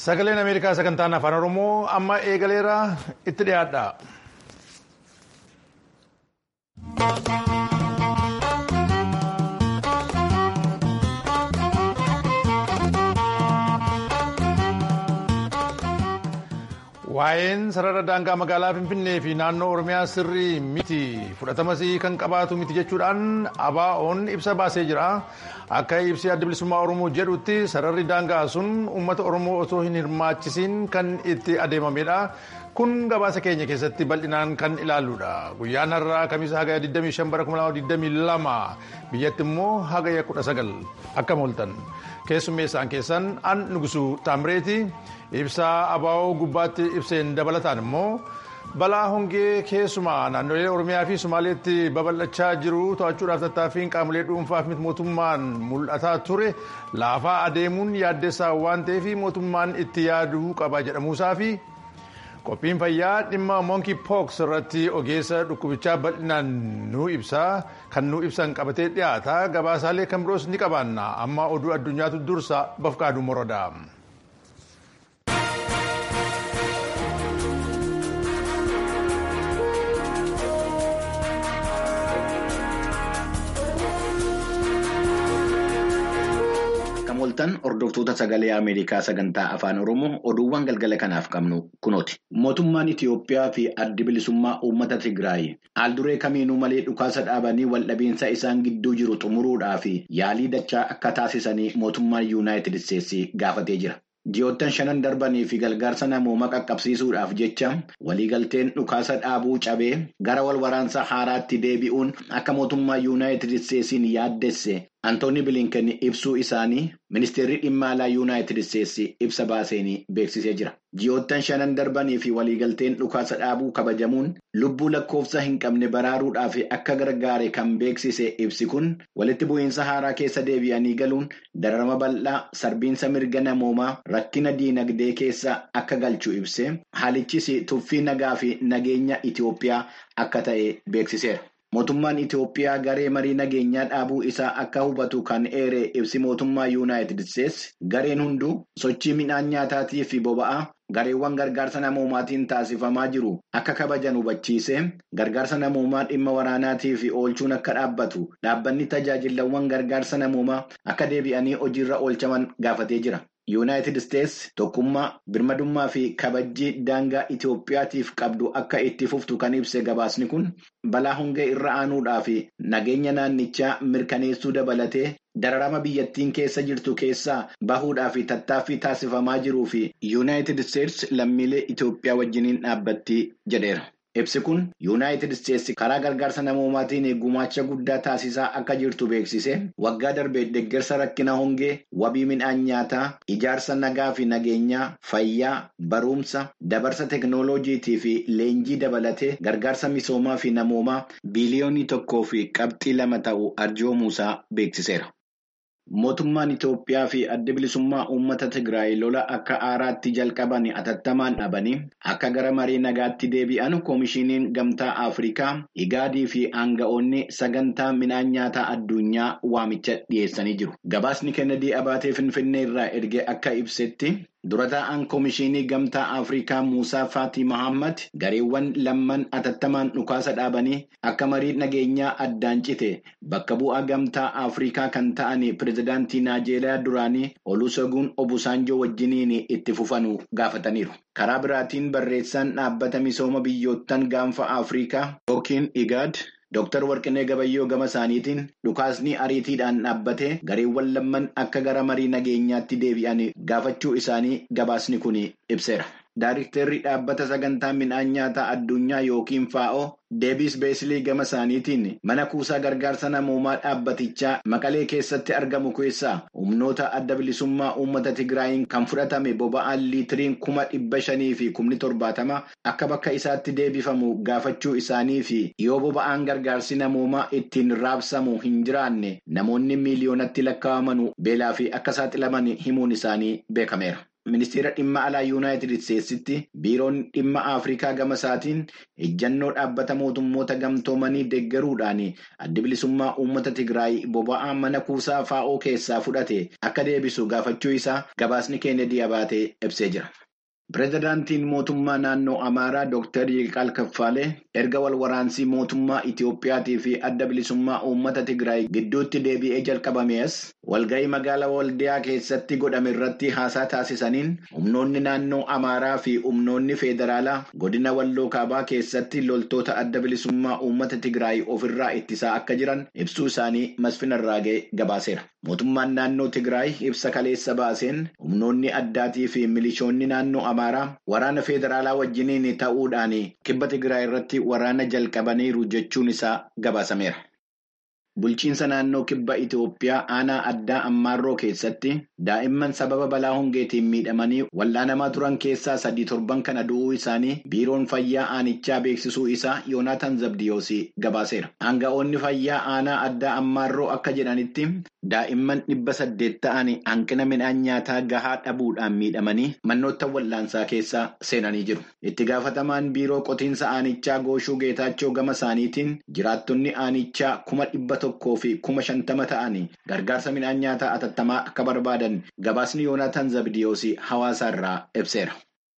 Sagaleen Ameerikaa sagantaan afaan Oromoo amma eegaleera itti dhiyaadha. Waa'een sarara daangaa magaalaa Finfinnee fi naannoo Oromiyaa sirrii miti fudhatamas kan qabaatu miti jechuudhaan ABO'n ibsa baasee jira. Akka ibsi adda bilisummaa Oromoo jedhutti sararri daangaa sun uummata Oromoo osoo hin hirmaachisiin kan itti adeemamedha. Kun gabaasa keenya keessatti bal'inaan kan ilaalludha. Guyyaan har'aa kamiisa hagaya 25 bara 2022 biyyatti immoo hagaya 19 akka mooltan. Keessummeessaan keessan an nugusuu Taamreeti ibsaa ABO gubbaatti ibseen dabalataan immoo balaa hongee keessumaa naannolee Oromiyaa fi Somaaleetti babal'achaa jiru to'achuudhaaf tattaaffiin qaamolee dhuunfaaf miti mootummaan mul'ataa ture laafaa adeemuun yaaddeessaa waan ta'eef mootummaan itti yaaduu qaba jedhamuusaa fi qophiin fayyaa dhimma monkey pox irratti ogeessa dhukkubichaa bal'inaan nu ibsaa kan nu ibsan qabatee dhiyaata gabaasaalee kan biroos ni qabaanna amma oduu addunyaatu dursa bafqaaduu morodaa. Moltan hordoftoota sagalee Ameerikaa sagantaa afaan Oromoo oduuwwan galgala kanaaf qabnu kunooti. Mootummaan Itiyoophiyaa fi addi bilisummaa uummata Tigraay haalduree kamiinuu malee dhukaasa dhaabanii waldhabiinsa isaan gidduu jiru xumuruudhaa fi yaalii dachaa akka taasisanii mootummaan Yuunaayitid Isteetsi gaafatee jira. Ji'oottan shanan darbanii fi gargaarsa namoomaa qaqqabsiisuudhaaf jecha waliigalteen dhukaasa dhaabuu cabee gara wal waraansa haaraatti deebi'uun akka mootummaa Yuunaayitid Isteetsiin yaaddesse Antooni Bilinken ibsuu isaanii ministeerri dhimma alaa Yuunaayitid Isteetsi ibsa baaseen beeksisee jira. Ji'oottan shanan darbanii fi waliigalteen dhukaasa dhaabuu kabajamuun lubbuu lakkoofsa hin qabne baraaruudhaaf akka gargaare kan beeksise ibsi kun walitti bu'iinsa haaraa keessa deebi'anii galuun dararama bal'aa sarbiinsa mirga namoomaa rakkina diinagdee keessa akka galchu ibse haalichis tuffii nagaa fi nageenya Itiyoophiyaa akka ta'e beeksiseera. Mootummaan Itiyoophiyaa garee marii nageenyaa dhaabuu isaa akka hubatu kan eere ibsi mootummaa Yuunaayitid Isteetsi gareen hunduu sochii midhaan nyaataatii fi boba'aa gareewwan gargaarsa namoomaatiin taasifamaa jiru akka kabajan hubachiise gargaarsa namoomaa dhimma waraanaatii fi oolchuun akka dhaabbatu dhaabbanni tajaajilawwan gargaarsa namoomaa akka deebi'anii hojiirra oolchaman gaafatee jira. Yuunaayitid Isteetsi tokkummaa birmadummaa fi kabajjii daangaa Itiyoophiyaatiif qabdu akka itti fuftu kan ibse gabaasni kun balaa hongee irra aanuudhaa fi nageenya naannichaa mirkaneessuu dabalatee dararama biyyattiin keessa jirtu keessaa bahuudhaa fi tattaaffii taasifamaa jiruu fi Yuunaayitid Isteetsi lammiilee Itiyoophiyaa wajjiniin dhaabbatti jedheera. Ibsi kun Yuunaayitid Isteetsi karaa gargaarsa namoomaatiin gumaacha guddaa taasisaa akka jirtu beeksise waggaa darbee deeggarsa rakkina hongee wabii midhaan nyaataa ijaarsa nagaa fi nageenyaa fayyaa barumsa dabarsa teeknooloojiitii fi leenjii dabalatee gargaarsa misoomaa fi namoomaa biiliyoonii tokkoo fi qabxii lama ta'u arjoomuusaa beeksiseera. Mootummaan Itiyoophiyaa fi adda bilisummaa uummata Tigraay lola akka aaraatti jalqaban atattamaan dhabanii akka gara marii nagaatti deebi'an koomishiniin gamtaa Afrikaa Igaadii fi aanga'oonni sagantaa midhaan nyaataa addunyaa waamicha dhiyeessanii jiru. Gabaasni Kennedy Abaatee Finfinnee irraa erge akka ibsetti dura taa'an koomishinii gamtaa Afrikaa Muusaa Faati Mahammad gareewwan lamman atattamaan dhukaasa dhaabanii akka marii nageenyaa addaan cite bakka bu'aa gamtaa Afrikaa kan ta'an pirezidaantii Naajeeriyaa duraanii Olusegun Obusaanjoo wajjiniin itti fufanuu gaafataniiru. Karaa biraatiin barreessaan dhaabbata misooma biyyoottan gaanfa Afrikaa yookiin Igaad. Dooktar Warqinee Gabayyoo gama isaaniitiin dhukaasni ariitiidhaan dhaabbatee gareewwan lamman akka gara marii nageenyaatti deebi'an gaafachuu isaanii gabaasni kun ibseera. Daayiriktarri dhaabbata sagantaa midhaan nyaataa addunyaa yookiin FAO Deebis Beesilii gama isaaniitiin mana kuusaa gargaarsa namoomaa dhaabbatichaa Maqalee keessatti argamu keessaa humnoota adda bilisummaa uummata Tigraayiin kan fudhatame boba'aan liitiriin kuma dhibba shanii fi kumni torbaatama akka bakka isaatti deebifamu gaafachuu isaanii fi yoo boba'aan gargaarsi namoomaa ittiin raabsamu hin jiraanne namoonni miiliyoonatti lakkaa'aman beelaa fi akka saaxilaman himuun isaanii beekameera. ministeera dhimma alaa yuunaayitid isteetsitti biiroon dhimma afrikaa gama isaatiin ejjannoo dhaabbata mootummoota gamtoomanii deeggaruudhaan adda bilisummaa uummata tigraay boba'aa mana kuusaa faa'oo keessaa fudhate akka deebisu gaafachuu isaa gabaasni keenedii abaatee ibsee jira. Pireezidaantiin mootummaa naannoo Amaaraa Dr. Yiqaal Kaffaalee erga wal waraansii mootummaa Itiyoophiyaatii fi adda bilisummaa uummata Tigraay gidduutti deebi'ee jalqabamees walga'ii magaalaa Waldiyaa keessatti godhame irratti haasaa taasisaniin humnoonni naannoo Amaaraa fi humnoonni Feederaalaa godina Walloo Kaabaa keessatti loltoota adda bilisummaa uummata Tigraay ofirraa ittisaa akka jiran ibsuu isaanii Masfin Arraagee gabaaseera. Mootummaan naannoo Tigraay ibsa kaleessa baaseen humnoonni addaatii fi milishoonni naannoo Amaaraa waraana Feederaalaa wajjiniin ta'uudhaan kibba Tigraay irratti waraana jalqabaniiru jechuun isaa gabaasameera. Bulchiinsa naannoo kibba Itoophiyaa aanaa addaa Ammaarroo keessatti daa'imman sababa balaa hongeetiin miidhamanii wal'aanamaa turan keessaa sadii torban kana du'uu isaanii biiroon fayyaa aanichaa beeksisuu isaa Yoonaataan Zabdiyoos gabaaseera. Aanga'oonni fayyaa aanaa addaa Ammaarroo akka jedhanitti daa'imman dhibba saddeet ta'an hanqina midhaan nyaataa gahaa dhabuudhaan miidhamanii manoota wal'aansaa keessa seenanii jiru. Itti gaafatamaan biiroo qotiinsa aanichaa Gooshuu Geetaachoo gama isaaniitiin jiraattonni aanichaa kuma dhibba tokkoo fi kuma shantama ta'anii gargaarsa midhaan nyaataa atattamaa akka barbaadan gabaasni Yoonaataan Zabdiyoos hawaasa irraa ibseera.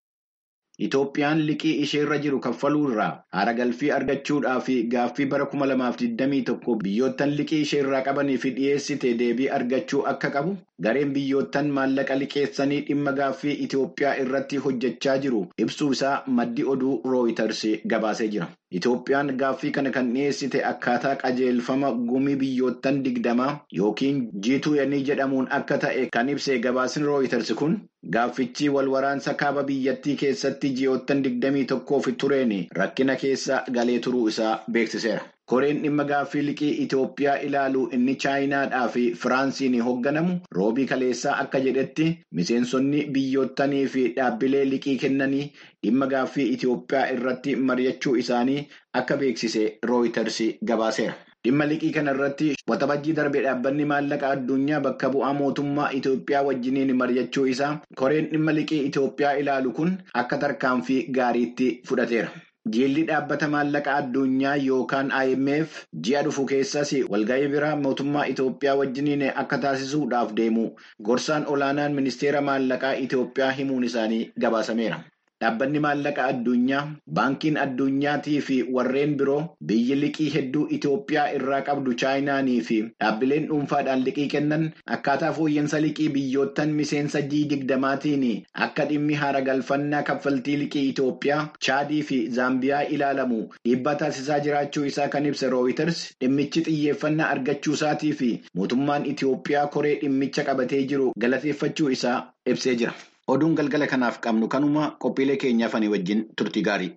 Itoophiyaan liqii isheerra jiru kaffaluu irraa haara galfii argachuudhaa fi gaaffii bara kuma lamaaf digdamii tokko biyyoottan liqii isheerraa qabanii fi dhiyeessite deebii argachuu akka qabu gareen biyyoottan maallaqa liqeessanii dhimma gaaffii Itoophiyaa irratti hojjechaa jiru ibsuu isaa maddi oduu rooyitars gabaasee jira. Itoophiyaan gaaffii kana kan dhiyeessite akkaataa qajeelfama gumii biyyoottan digdamaa yookiin G20 jedhamuun akka ta'e kan ibse gabaasni rooyiters kun gaaffichi wal waraansa kaaba biyyattii keessatti ji'oottan digdamii tokkoof tureen rakkina keessa galee turuu isaa beeksiseera. Koreen dhimma gaaffii liqii Itoophiyaa ilaalu inni Chaayinaadhaa fi Firaansiin hoogganamu roobii kaleessaa akka jedhetti miseensonni biyyoottanii fi dhaabbilee liqii kennanii dhimma gaaffii Itoophiyaa irratti mari'achuu isaanii akka beeksise rooyiters gabaaseera. Dhimma liqii kana irratti waxabajjii darbe dhaabbanni maallaqa addunyaa bakka bu'aa mootummaa Itoophiyaa wajjiniin mari'achuu isaa koreen dhimma liqii Itoophiyaa ilaalu kun akka tarkaanfii gaariitti fudhateera. Jiilli dhaabbata maallaqa addunyaa yookaan IMF ji'a dhufu keessas walga'ii biraa mootummaa Itoophiyaa wajjiniin akka taasisuudhaaf deemu gorsaan olaanaan ministeera maallaqaa Itoophiyaa himuun isaanii gabaasameera. Dhaabbanni maallaqa addunyaa baankiin addunyaatii fi warreen biroo biyyi liqii hedduu Itoophiyaa irraa qabdu chaayinaanii fi dhaabbileen dhuunfaadhaan liqii kennan akkaataa fooyya'insa liqii biyyoottan miseensa G20maatiin akka dhimmi haara galfannaa kaffaltii liqii Itoophiyaa chaadii fi zaambiyaa ilaalamu dhiibbaa taasisaa jiraachuu isaa kan ibsa rooyiters dhimmichi xiyyeeffannaa argachuu isaatii fi mootummaan Itoophiyaa koree dhimmicha qabatee jiru galateeffachuu isaa ibsee jira. Oduun galgala kanaaf qabnu kanuma qophiilee keenyaaf ani wajjin turtii gaarii.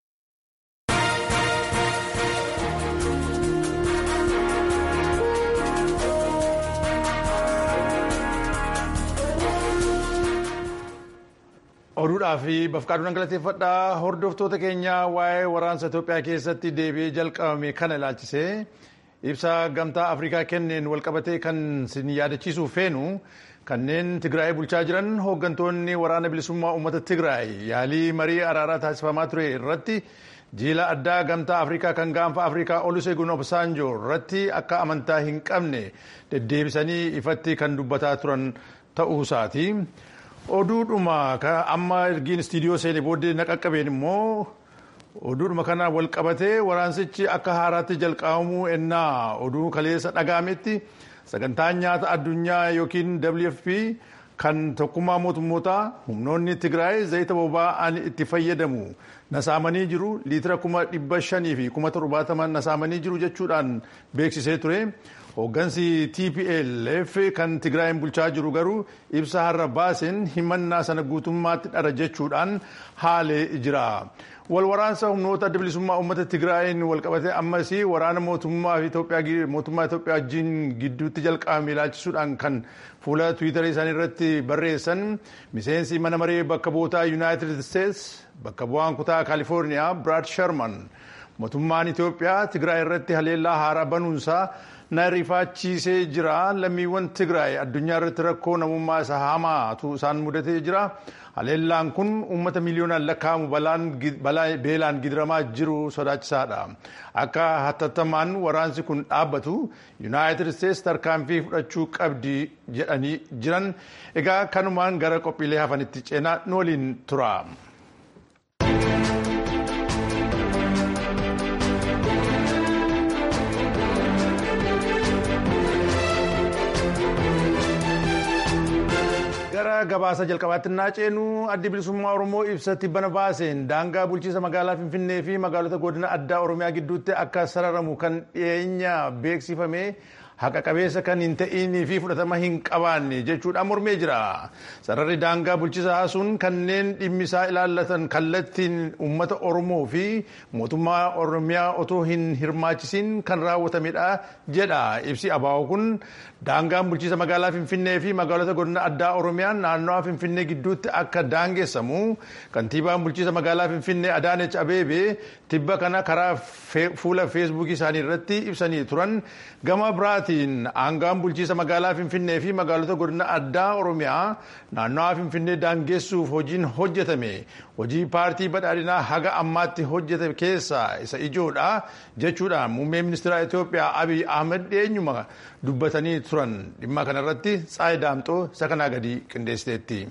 Oduudhaa fi bafqaaduudhaan galateeffadhaa hordoftoota keenyaa waa'ee waraansa Itoophiyaa keessatti deebi'ee jalqabame kana ilaalchisee ibsa gamtaa Afrikaa kenneen walqabatee kan sin yaadachiisuu feenu kanneen Tigraay bulchaa jiran hooggantoonni waraana bilisummaa uummata Tigraay yaalii marii araaraa taasifamaa ture irratti jiila addaa gamtaa Afrikaa kan gaanfa Afrikaa Olusegun Obasanjo irratti akka amantaa hin qabne deddeebisanii ifatti kan dubbataa turan ta'uusaati. Oduudhuma amma ergiin istiidiyoo seenee booddee na qaqqabeen immoo oduudhuma kana wal qabatee waraansichi akka haaraatti jalqabamuu ennaa oduu kaleessa dhagaametti sagantaan nyaata addunyaa yookiin WFP kan tokkummaa mootummootaa humnoonni Tigraay zayita boba'aan itti fayyadamu nasaamanii jiru liitira kuma dhibba shanii fi kuma torbaataman nasaamanii jiru jechuudhaan beeksisee ture. Hooggansi TPLF kan Tigraayin bulchaa jiru garuu ibsa har'a baaseen himannaa sana guutummaatti dhara jechuudhaan haalee jira. Walwaraansa humnoota adda bilisummaa uummata Tigraayin walqabatee ammas waraana mootummaa Itoophiyaa wajjin gidduutti jalqabame ilaalchisuudhaan kan fuula Tiwiitarii isaanii irratti barreessan miseensi mana maree bakka bu'ootaa Yuunaayitid Isteets bakka bu'aan kutaa Kaalifoorniyaa Biraad Sharman mootummaan Itoophiyaa Tigraay irratti haleellaa haaraa banuunsaa na rifaachiisee jira lammiiwwan tigraay addunyaa irratti rakkoo namummaa isa hamaatu isaan mudatee jira haleellaan kun uummata miiliyoonaan lakkaa'amu beelaan gidiramaa jiru sodaachisaadha akka hatattamaan waraansi kun dhaabbatu yuunaayitid isteetsi tarkaanfii fudhachuu qabdi jedhanii jiran egaa kanumaan gara qophiilee hafanitti ceenaa nu waliin tura. gara gabaasa jalqabaatti naa ceenu addi bilisummaa oromoo ibsatti bana baaseen daangaa bulchiinsa magaalaa finfinnee fi magaalota godina addaa oromiyaa gidduutti akka sararamu kan dhiyeenya beeksifame haqa qabeessa kan hin ta'inii fi fudhatama hin qabaanne jechuudhaan mormee jira sararri daangaa bulchiinsaa sun kanneen dhimmisaa ilaallatan kallattiin uummata oromoo fi mootummaa oromiyaa otoo hin hirmaachisiin kan raawwatamedha jedha ibsi abaa'oo kun daangaan bulchiinsa magaalaa finfinnee fi magaalota godina addaa oromiyaa naannawaa finfinnee gidduutti akka daangessamu kantiibaan bulchiinsa magaalaa finfinnee adaanech abeebee tibba kana karaa fuula feesbuukii isaanii irratti ibsanii turan gama biraatiin aangaan bulchiinsa magaalaa finfinnee fi magaalota godina addaa oromiyaa naannawaa finfinnee daangessuuf hojiin hojjetame hojii paartii badhaadhinaa haga ammaatti hojjetame keessaa isa ijoodha jechuudhaan muummee ministeera Itoophiyaa Abiy Ahmed dhiyeenyuma dubbatanii turan dhimma kanarratti Tsaayi Daamxoo isa kanaa gadi qindeessiteetti.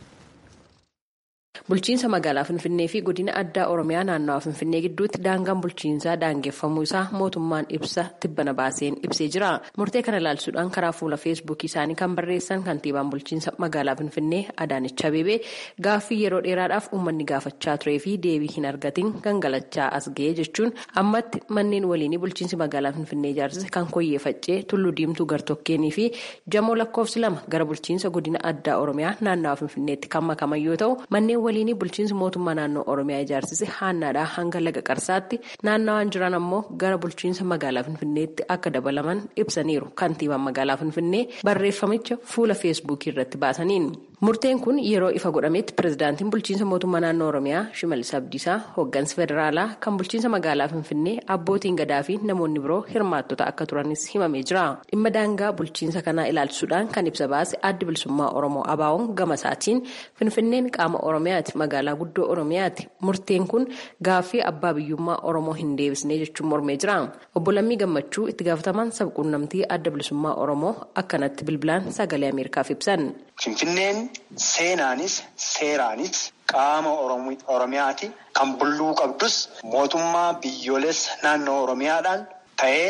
Bulchiinsa magaalaa Finfinnee fi godina addaa Oromiyaa naannawaa Finfinnee gidduutti daangaan bulchiinsaa daangeffamuu isaa mootummaan ibsa tibbana baaseen ibsee jira. Murtee kana ilaalchisuudhaan karaa fuula feesbuukii isaanii kan barreessan kantiibaan bulchiinsa magaalaa Finfinnee Adaanech Abeebee gaaffii yeroo dheeraadhaaf uummanni gaafachaa turee fi deebii hin argatin gangalachaa as ga'ee jechuun ammatti manneen waliinii bulchiinsi magaalaa Finfinnee ijaarsise kan koyyee faccee tulluu diimtuu gartokkeenii fi jamoo lakkoofsi lama gara bulchiinsa godina addaa Oromiyaa naannawaa Finfinneetti kan makaman yoo ta'u manneen waliinii bulchiinsi mootummaa naannoo oromiyaa ijaarsise haannaadhaa hanga laga qarsaatti naannawaan jiran ammoo gara bulchiinsa magaalaa finfinneetti akka dabalaman ibsaniiru kantiibaan magaalaa finfinnee barreeffamicha fuula feesbuukii irratti baasaniin murteen kun yeroo ifa godhametti pirezidaantiin bulchiinsa mootummaa naannoo oromiyaa shimallis abdiisaa hooggansi federaalaa kan bulchiinsa magaalaa finfinnee abbootiin gadaa fi namoonni biroo hirmaattota akka turanis himamee jira dhimma daangaa bulchiinsa kanaa ilaalchisuudhaan kan ibsa baase addi bilisummaa oromoo abaawoon gama isaatiin finfinneen qaama oromiyaati magaalaa guddoo oromiyaati murteen kun gaaffii abbaa biyyummaa oromoo hin deebisnee jechuun mormee jira obbo Lammii Gammachuu itti gaafatamaan sabquunnamtii adda bilisummaa oromoo akkanatti bilbilaan sagalee ameerikaaf ibsan. Finfinneen seenaanis seeraanis qaama oromiyaati kan bulluu qabdus mootummaa biyyoolessa naannoo oromiyaadhaan ta'ee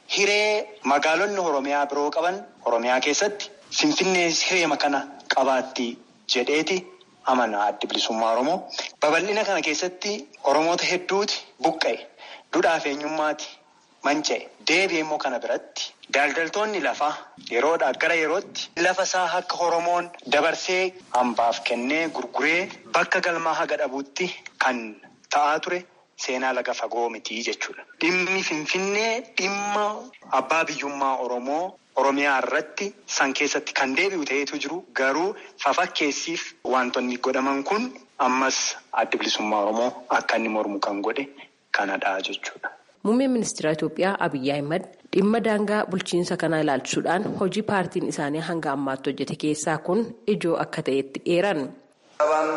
hiree magaalonni oromiyaa biroo qaban oromiyaa keessatti Finfinnee hireema kana qabaatti jedheeti. Amanaa addi bilisummaa Oromoo babal'ina kana keessatti Oromoota hedduuti buqqa'e duudhaaf eenyummaati manca'e deebi'ee immoo kana biratti daldaltoonni lafaa yeroodhaa gara yerootti lafa isaa akka Oromoon dabarsee hambaaf kennee gurguree bakka galmaa haga dhabuutti kan ta'aa ture seenaa laga fagoo mitii jechuudha. Dhimmi Finfinnee dhimma abbaa biyyummaa Oromoo. Oromiyaa irratti san keessatti kan deebi'u ta'eetu jiru garuu fafakkeessiif wantoonni godhaman kun ammas adda bilisummaa Oromoo akka inni mormu kan godhe kanadha jechuudha. Muummeen ministeera Itoophiyaa Abiyyi Ahimad dhimma daangaa bulchiinsa kanaa ilaalchisuudhaan hojii paartiin isaanii hanga ammaatti hojjete keessaa kun ijoo akka ta'etti eeran. ሰባና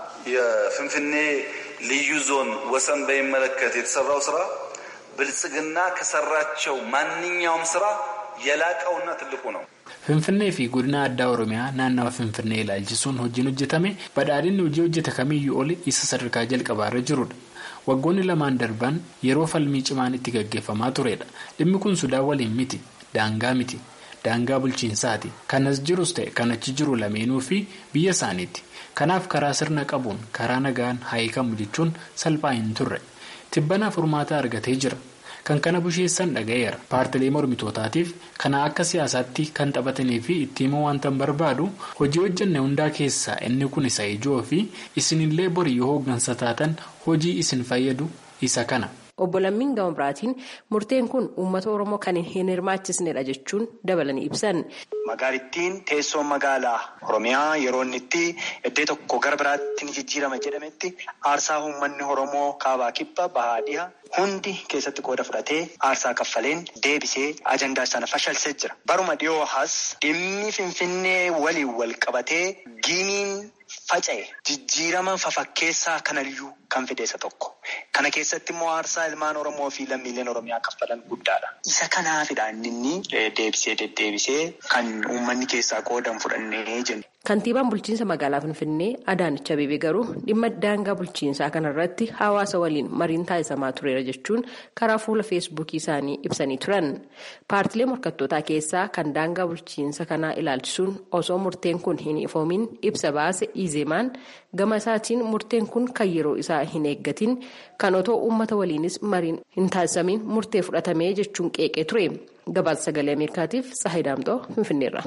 የፍንፍኔ ልዩ ዞን ወሰን በሚመለከት የተሰራው ስራ ብልጽግና ከሰራቸው ማንኛውም ስራ የላቀውና ትልቁ ነው። Finfinnee fi godina addaa Oromiyaa naannawa Finfinnee ilaalchisuun hojiin hojjetame badhaadhinni hojii hojjete kamiyyuu oli isa sadarkaa jalqabaarra jirudha. Waggoonni lamaan darban yeroo falmii cimaan itti gaggeeffamaa turedha. Dhimmi kun Sudaan waliin miti. Daangaa miti. Daangaa bulchiinsaati. Kanas jirus ta'e kan achi jiru lameenuu fi biyya isaaniiti. Kanaaf karaa sirna qabuun karaa nagaan haayikamu jechuun salphaa hin turre. Tibbanaaf furmaata argatee jira. Kan kana busheessan dhaga'eera. Paartilee mormitootaatiif kana akka siyaasaatti kan taphatanii fi itti himuu wanta barbaadu hojii hojjenne hundaa keessaa inni kun isa ijoo fi isinillee borii yoo hooggansa taatan hojii isin fayyadu isa kana. Obbo Lammiin gama biraatiin murteen kun uummata Oromoo kan hin hirmaachisnedha jechuun dabalanii ibsan. Magaalittiin teessoo magaalaa Oromiyaa yeroo inni itti iddoo tokko gara biraatti ni jijjiirama jedhametti aarsaa uummanni Oromoo kaabaa kibba bahaa dhiha hundi keessatti qooda fudhatee aarsaa kaffaleen deebisee ajandaa sana fashalsee jira. Baruma dhiyoo as dhimmi Finfinnee waliin wal qabatee giimiin faca'e jijjiirama fafakkeessaa kanaliyyuu kan fideessa tokko. Kana keessatti immoo aarsaa ilmaan Oromoo fi lammiileen Oromiyaa kaffalan guddaadha. Isa kanaafidha inni deebisee deddeebisee kan uummanni keessaa qoodan fudhannee jennu. Kantiibaan bulchiinsa magaalaa Finfinnee Adaanech Abeebee garuu dhimma daangaa bulchiinsaa kanarratti hawaasa waliin mariin taasisamaa tureera jechuun karaa fuula feesbuukii isaanii ibsanii turan. Paartilee morkattootaa keessaa kan daangaa bulchiinsa kanaa ilaalchisuun osoo murteen kun hin ifoomin ibsa baase Izeemaan gama isaatiin murteen kun kan yeroo isaa hin eeggatin kan otoo uummata waliinis mariin hin taasisamin murtee fudhatamee jechuun qeeqee ture. Gabaasa sagalee Ameerikaatiif Tsahayi Daamxoo Finfinneerra.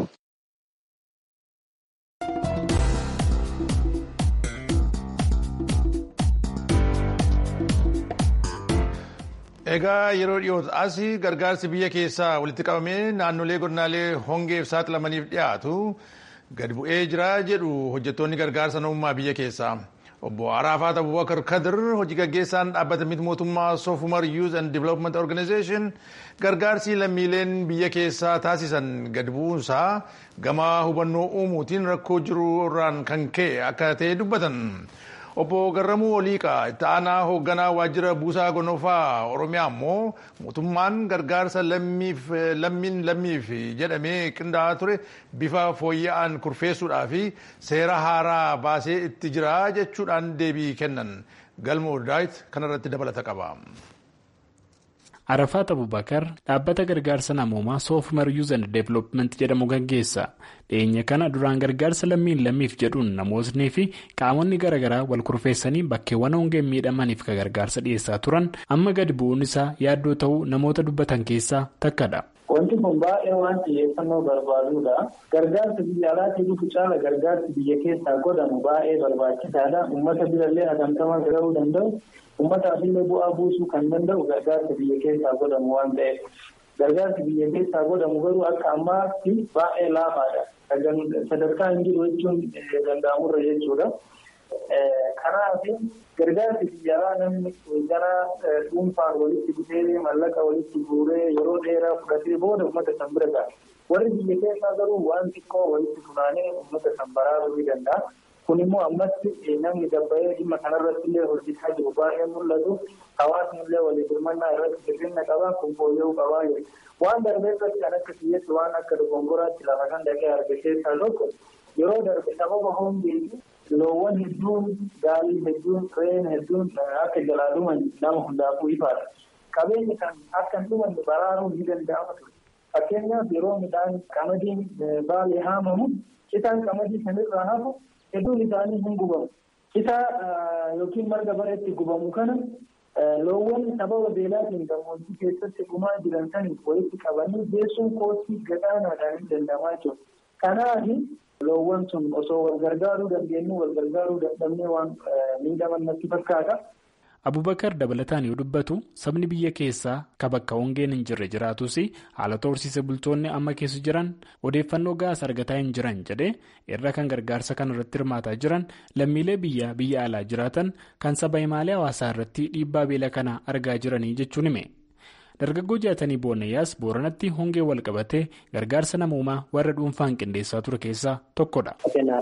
Egaa yeroo dhiyoota as gargaarsi biyya keessaa walitti qabamee naannolee godinaalee hongeef saaxilamaniif dhiyaatu gadi bu'ee jira jedhu hojjettoonni gargaarsa namummaa biyya keessaa. Obbo Araafaat Abubakar Kadir hojii gaggeessaan dhaabbata miti mootummaa Soofumar Youth and Development Organization gargaarsi lammiileen biyya keessaa taasisan gadi bu'uunsaa gama hubannoo uumuutiin rakkoo jiru irraan kan ka'e akka ta'e dubbatan. Obbo Garramuu Oliiqaa itti aanaa hoogganaa waajjira buusaa gonofaa Oromiyaa immoo mootummaan gargaarsa lammiin lammiif jedhamee qindaa'aa ture bifa fooyya'aan kurfeessuudhaa fi seera haaraa baasee itti jira jechuudhaan deebii kennan. Galmoo Daawit kanarratti dabalata qaba. Arafaat Abubakar dhaabbata gargaarsa namoomaa Soofumar Youth and Development jedhamu gaggeessa. Dhiyeenya kana duraan gargaarsa lammiin lammiif jedhuun namootni fi qaamonni garaagaraa wal kurfeessanii bakkeewwan hongeen miidhamaniif kan gargaarsa dhiyeessaa turan amma gadi bu'uun isaa yaaddoo ta'uu namoota dubbatan keessaa takkadha. Wanti kun baay'ee waan xiyyeeffannoo barbaadudha. Gargaarsi biyya alaatii dhufu caala gargaarsi biyya keessaa godhamu baay'ee barbaachisaadha. Uummata birallee hagamtamaa gahuu danda'u. Uummataaf illee bu'aa buusuu kan danda'u gargaarsi biyya keessaa godhamu waan ta'eef. Gargaarsi biyya keessaa godhamu garuu akka ammaatti baay'ee laafaadha. Sadarkaa hin jiru jechuun danda'amurra jechuudha. Kanaaf gargaarsi biyya alaa namni gara dhuunfaan walitti dhufee mallaqa walitti guuree yeroo dheeraa fudhatee booda uummata san bira gaha. Warri biyya keessaa garuu waan xiqqoo walitti funaanee uummata san baraaruu ni danda'a. Kun immoo ammatti namni gabba'ee dhimma kanarratti illee hojjetaa jiru baay'ee mul'atu. Hawaasni illee walii birmannaa irratti hir'ina qaba. Kun fooyya'uu qabaa jiru. Waan darbee irratti kan akka kiyyetti waan akka dogongoraatti lafa kan dhaqee arge keessaa tokko yeroo darbe sababa hongeetti loowwan hedduun gaalii hedduun re'een hedduun akka jalaa dhuman nama hundaafuu ifaadha. Qabeenyi kan akka hin dhumanne baraaruun ni danda'ama ture. Fakkeenyaaf yeroo midhaan qamadiin baalee haamamu citaan qamadii sanirraa hafu hedduun isaanii hin gubamu. Citaa yookiin marga bareetti gubamu kana loowwan sababa beelaatiin gammoojjii keessatti dhumaa jiran saniif walitti qabanii geessuun koostii gadaanaadhaan hin danda'amaa jiru. Kanaaf loowwan sun osoo wal gargaaruu dandeenyu wal gargaaruu dadhabnee waan miidhaman natti fakkaata. Abubakar dabalataan yoo dubbatu sabni biyya keessaa ka bakka hongeen hin jirre jiraatus haala horsiise bultoonni amma keessa jiran odeeffannoo gahaa argataa hin jiran jedhee irra kan gargaarsa kana irratti hirmaataa jiran lammiilee biyya biyya alaa jiraatan kan saba himaalee hawaasaa irratti dhiibbaa beela kana argaa jiranii jechuun hime. Dargaggoo jaatanii boonayyaas booranatti hongee wal qabatee gargaarsa namoomaa warra dhuunfaan qindeessaa ture keessaa tokkodha.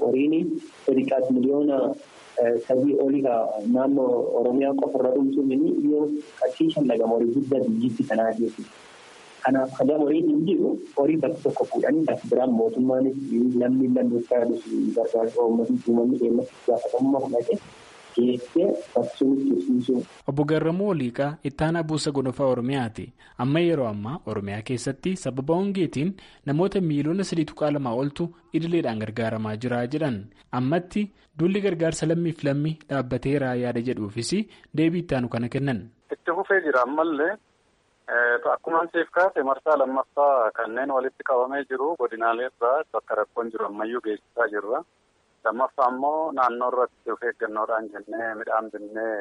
sadii olii naannoo Oromiyaa qofarra dhumsuun yoo qachiishan laga horii guddaa biyyitti kanaa jechuudha. Kanaaf kan horiin hin jiru horii bakka tokko fuudhanii bakka biraan mootummaanis namni lammiisaa gargaarsa uummatni uummanni keenya gaafatamummaa fudhate geessee baksuun tursiisuu. Obbo Garramuu Oliiqaa ittaanaa buusa gonofaa Oromiyaati. Amma yeroo ammaa Oromiyaa keessatti sababa hongeetiin namoota miiliyoona sadii tuqaa lamaa oltu idileedhaan gargaaramaa jira jedhan. Ammatti duulli gargaarsa lammiif lammii dhaabbateera yaada jedhuufis deebii ittaanu kana kennan. Itti fufee jira ammallee akkuma siif kaase marsaa lammaffaa kanneen walitti qabamee jiru godinaalee irraa bakka rakkoon jiru ammayyuu geessisaa jirra. lammaffaa immoo naannoo irratti of eeggannoodhaan jennee midhaan binnee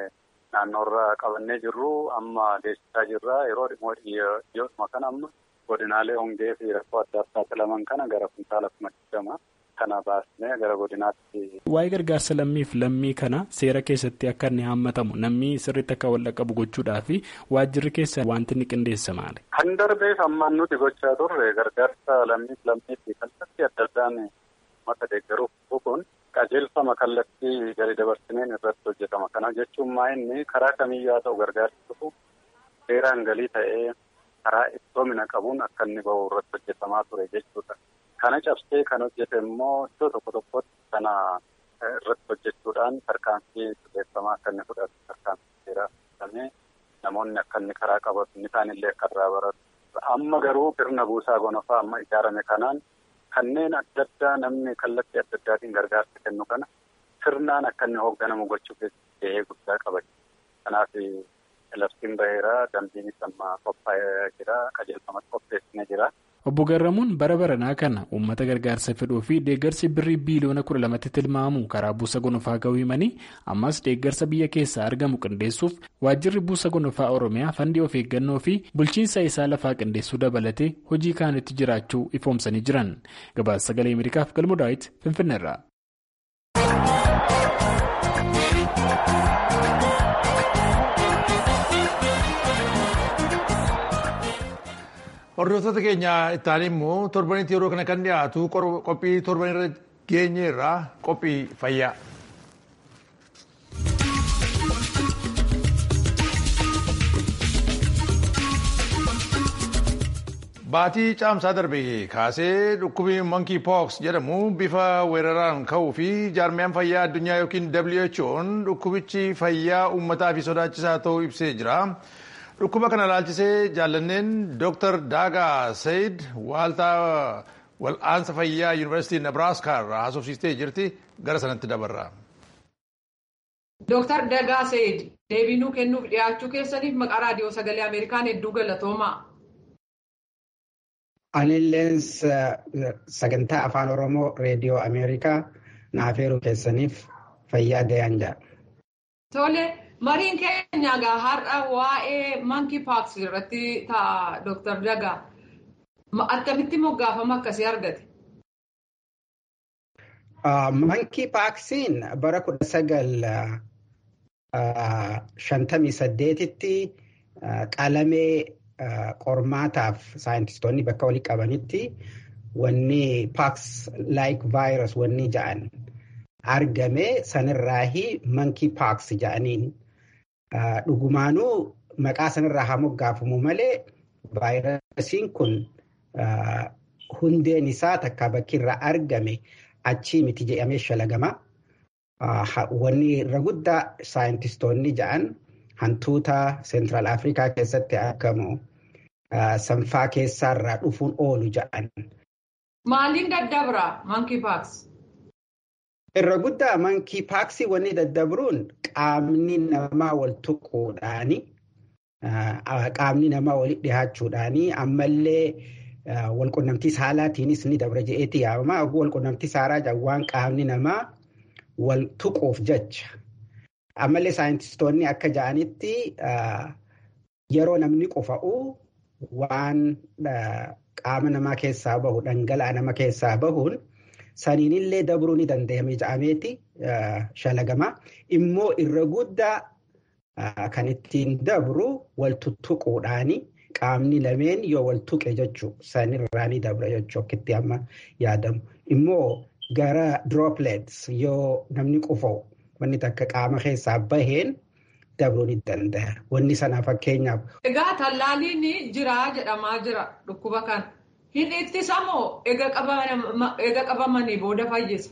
naannoorraa qabannee jirru amma deessisaa jirra yeroo dhiyoodhuma kana amma godinaalee hongee fi rakkoo adda addaa saaxilaman kana gara kuntaala kuma digdama kana baasnee gara godinaatti. Waa'ee gargaarsa lammiif lammii kana seera keessatti akka inni haammatamu namni sirriitti akka wal qabu gochuudhaa fi waajjirri keessa wanti inni qindeessa maali? Kan darbeef ammaan nuti gochaa turre gargaarsa lammiif lammii fi kallattii adda addaan mata deeggaruuf kun qajeelfama kallattii gadi dabarsineen irratti hojjetama. Kana jechuun maa inni karaa kamiyyuu haa ta'u gargaarsi dhufu seeraan galii ta'ee karaa iftoomina qabuun akka inni bahu irratti hojjetamaa ture jechuudha. Kana cabsee kan hojjete immoo iddoo tokko tokkotti kana irratti hojjechuudhaan tarkaanfii sirreeffamaa akka inni fudhatu tarkaanfii seeraa fudhatamee namoonni akka inni karaa qabatu inni isaanillee akka irraa baratu. Amma garuu sirna buusaa gonofaa amma ijaarame kanaan kanneen adda addaa namni kallattii adda addaatiin gargaarsa kennu kana sirnaan akka inni hoogganamu gochuu keessatti gahee guddaa qaba. Kanaaf labsiin baheera dambiinis amma qophaa'ee jira qajeelfamatti qopheessinee jira. Obbo Garramuun bara baranaa kana uummata gargaarsa fedhuu fi deeggarsi birrii biiliyoona kudha lamatti tilmaamu karaa buusa gonofaa ga'uu himanii ammas deeggarsa biyya keessaa argamu qindeessuuf waajjirri buusa gonofaa Oromiyaa fandii of eeggannoo fi bulchiinsa isaa lafaa qindeessuu dabalatee hojii kaanitti jiraachuu ifoomsanii jiran. Gabaasa sagalee Ameerikaaf galmoo daawwiti Finfinneerraa. Hordoftoota keenya ittaanii immoo torbanitti yeroo kana kan dhiyaatu qophii torban irra geenye irraa qophii fayyaa. Baatii caamsaa darbe kaasee dhukkubi monkey pox jedhamu bifa weeraraan ka'uu fi jaarmiyaan fayyaa addunyaa yookiin WHO'n dhukkubichi fayyaa uummataa fi sodaachisaa ta'uu ibsee jira. Dhukkuba kana ilaalchisee jaallanneen Dr. Daagaa Sayid waaltaa wal'aansa fayyaa Yuunivarsiitii Nebraaskaa irraa haasofsiistee jirti gara sanatti dabarra. Dr. Daagaa Sayid deebii nuu kennuuf dhiyaachuu keessaniif maqaa raadiyoo sagalee Ameerikaan hedduu galatoomaa. Anilleen sagantaa afaan Oromoo reediyoo Ameerikaa naaf eeruu keessaniif fayyaa gayaan jira. Tole. Mariin keenya egaa har'a waa'ee monkey pox irratti ta'a Dr. Dagaa. Akkamitti moggaafama akkasii argate? Monkey poxiin bara kudha sagal shantamii saddeetitti qalamee qormaataaf saayintistoonni bakka walii qabanitti wanni pox like virus wanni ja'an argame sanirraahi monkey pox ja'aniin. Dhugumaanuu maqaa sanarraa haa moggaafamu malee vaayirasiin kun hundeen isaa takka bakki irraa argame achii miti jedhamee shalagama. Wanni irra guddaa saayintistoonni ja'an hantuuta seentiraal Afrikaa keessatti argamu sanfaa keessaarraa dhufuun oolu ja'an. Maaliin daddabra monkey pox? Irra guddaa monkey pox wanni daddabruun qaamni namaa wal tuquudhaani qaamni namaa walitti dhihaachuudhaani ammallee walqunnamtii saalaatiinis ni dabra je'eeti yaamama. Walqunnamtii saalaa waan qaamni namaa wal tuquuf jecha. Ammallee saayintistoonni akka ja'anitti yeroo namni qufa'u waan qaama namaa keessaa bahu dhangala'aa nama keessaa bahuun. Saniinillee dabruu ni danda'ame ja'ameeti shalagama. Immoo irra guddaa kan ittiin dabru wal tuttuquudhaani qaamni lameen yoo wal tuqe jechuu sanirraa ni dabra jechuu akkitti amma yaadamu. Immoo gara droplets yoo namni qufa'u wanni takka qaama keessaa baheen dabruu ni danda'a. Wanni sanaa fakkeenyaaf. Egaa tallaaliin jira jedhamaa jira dhukkuba kana. Hin ittisa moo eega qabamanii booda fayyisa?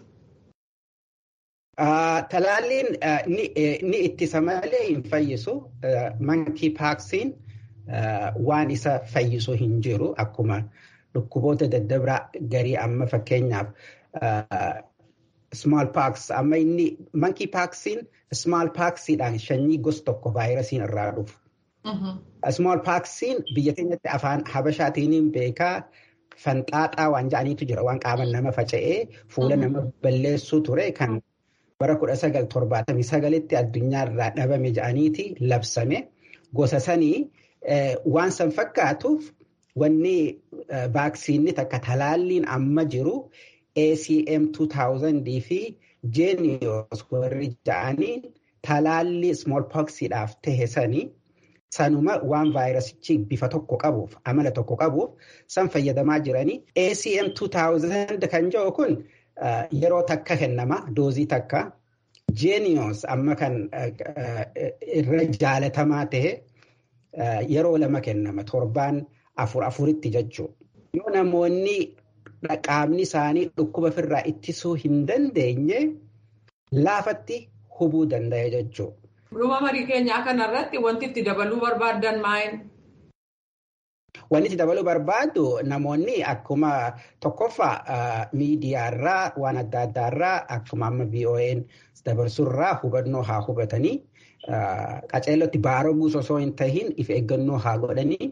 Talaalliin ni ittisa malee hin fayyisu. Monkey poxiin waan isa fayyisu hin jiru. Akkuma dhukkuboota daddabraa garii amma fakkeenyaaf small pox amma inni monkey poxiin small poxiidhaan shanyii gos tokko vaayirasiin irraa dhufu. Small poxiin biyya keenyatti afaan habashaatiin beekaa. Fanxaaxaa waan ja'aniitu jira waan qaama nama faca'ee fuula nama balleessuu ture kan bara 1979tti addunyaarraa dhabame jedhaniiti labsame gosa sanii waan san fakkaatuuf wanni vaaksiinni takka talaalliin amma jiru ACM 2000 fi Genius warri jedhaniin talaallii smallpoxiidhaaf tahe sanii sanuma waan vaayirasichi bifa tokko qabuuf amala tokko qabuuf san fayyadamaa jiranii ACM 2000 kan jedhu kun yeroo takka kennama doozii takka Genius amma kan irra jaalatamaa tahe yeroo lama kennama torbaan afur afuritti jechuudha. Yoo namoonni qaamni isaanii dhukkuba ofirraa ittisuu hin dandeenye laafatti hubuu danda'e jechuudha. Dhuma marii keenyaa kanarratti wanti itti dabaluu barbaaddan maa'in? Wanti itti dabaluu barbaadu namoonni akkuma tokkoffaa miidiyaarraa waan adda addaarraa akkuma amma VOA'n dabarsurraa hubannoo haa hubatanii qaceellotti baaroguu osoo hin tahin if eeggannoo haa godhanii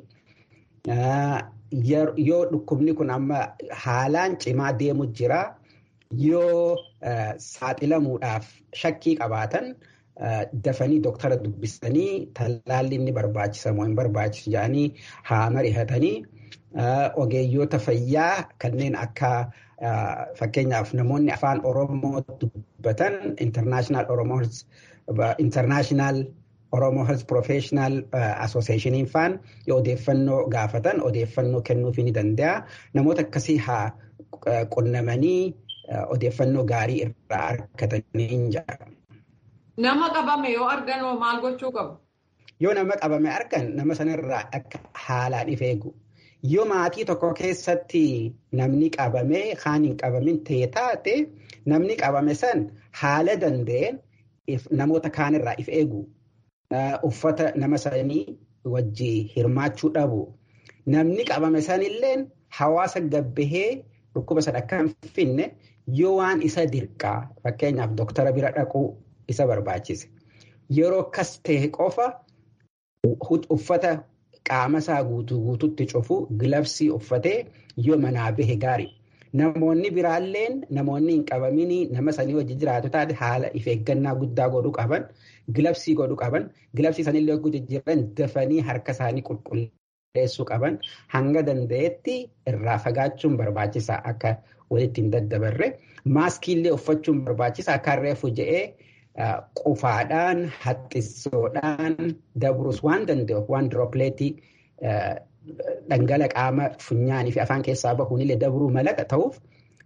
yoo dhukkubni kun amma haalaan cimaa deemu jira yoo saaxilamuudhaaf shakkii qabaatan dafanii doktara dubbisanii talaalli inni barbaachisamoo hin barbaachisu jedhanii haa mari'atanii ogeeyyoota fayyaa kanneen akka fakkeenyaaf namoonni afaan oromoo dubbatan international oromoo international oromoo health professional associationiin faan yoo odeeffannoo gaafatan odeeffannoo kennuufii ni danda'a namoota akkasii haa qunnamanii odeeffannoo gaarii irraa argatanii jira. Nama qabame yoo argan maal gochuu qabu? Yoo nama qabame argan nama sanarraa akka haalaan if eegu. Yoo maatii tokko keessatti namni qabame kaan hin qabamin ta'e taate namni qabame san haala danda'een namoota kaanirraa if eegu. Uffata nama sanii wajjii hirmaachuu dhabu. Namni qabame sanillee hawaasa gabbahee dhukkuba sana akka hin finne yoo waan isa dirqaa fakkeenyaaf doktara bira dhaquu isa barbaachise. Yeroo akkas ta'e qofa uffata qaama isaa guutuu guututti cufu gilabsii uffatee yoo manaa bahe gaarii. Namoonni biraalleen namoonni hin qabaminii nama sanii wajji jiraatu taate haala if eeggannaa guddaa godhuu qaban gilabsii godhuu qaban gilabsii sanillee yogguu jijjiiran dafanii harka isaanii qulqulleessuu qaban hanga danda'etti irraa fagaachuun barbaachisaa akka walitti hin daddabarre maaskiillee uffachuun barbaachisaa akka reefu je'ee qufaadhaan haxxisoodhaan dabrus waan danda'u waan diroopileetii dhangala qaama funyaanii fi afaan keessaa bahuunillee dabruu malaqa ta'uuf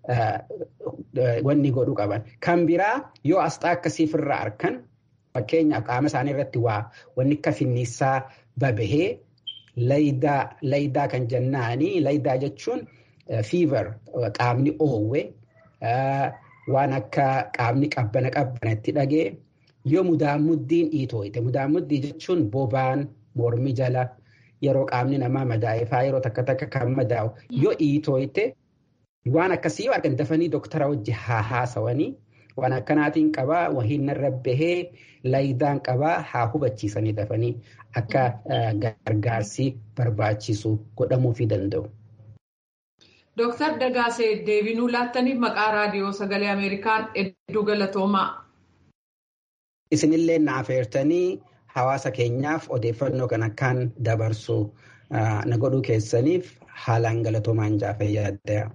wanni godhuu qaban. Kan biraa yoo asxaa akkasiif irraa arkan fakkeenyaaf qaama isaanii irratti waa wanni akka finniisaa babahee laydaa kan jennaanii laydaa jechuun fiivar qaamni oowwe waan akka qaamni qabbana qabbanatti dhagee yoo mudaamuddiin dhiitooyte mudaamuddii jechuun bobaan mormi jala yeroo qaamni namaa madaa'e yeroo takka takka kan madaa'u yoo dhiitooyte waan akkasii yoo argan dafanii doktara wajji haa haasawanii waan akkanaatiin qabaa wahiin narra bahee laayidaan qabaa haa hubachiisanii dafanii akka gargaarsi barbaachisu godhamuufii danda'u. Dooktar Dagaasee deebinuu laattaniif maqaa raadiyoo sagalee Ameerikaan hedduu galatoomaa. Isinillee na affeertanii hawaasa keenyaaf odeeffannoo kan akkaan dabarsu na godhuu keessaniif haalaan galatoomaan jaafee yaaddaya.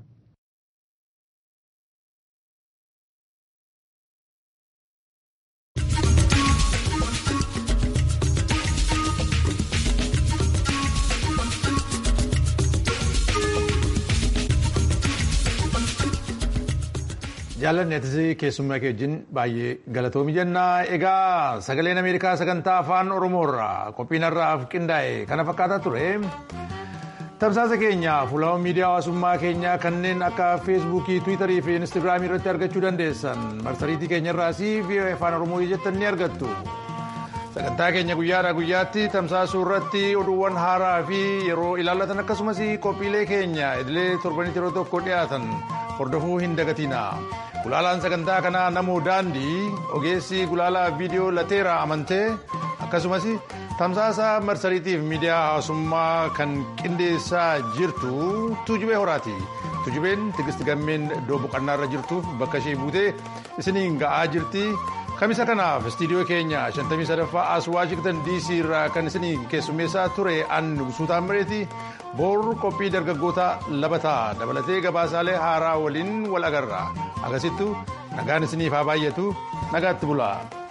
jaallanni atis keessummaa kee wajjin baay'ee galatoomi jennaa egaa sagaleen ameerikaa sagantaa afaan oromoorraa qophiin har'aaf qindaa'e kana fakkaataa ture tamsaasa keenya fuulawwan miidiyaa hawaasummaa keenyaa kanneen akka feesbuukii tiwiitarii fi inistigraamii irratti argachuu dandeessan marsariitii keenyarraas fi afaan oromoo jettan ni argattu sagantaa keenya guyyaadhaa guyyaatti tamsaasuu irratti oduuwwan haaraa fi yeroo ilaallatan akkasumas qophiilee keenya idilee torbanitti yeroo tokko dhiyaatan hordofuu hin dagatina. Gulaalaan sagantaa kanaa namoo daandii ogeessi gulaalaa viidiyoo lateera amantee akkasumas tamsaasa marsariitiif miidiyaa hawaasummaa kan qindeessaa jirtu tuujubee horaati. tujubeen tigisti gammeen iddoo boqonnaa irra jirtuuf bakka ishee buutee isiniin ga'aa jirti. Kamisa kanaaf istiidiyoo keenya 53ffaa as Waashingtan DC irraa kan isinii keessummeessaa ture an Nugusuu Taammireeti. Boor qophii dargaggoota labataa dabalatee gabaasaalee haaraa waliin wal agarra. Agasittu nagaan isiniif haa baay'atu nagaatti bulaa.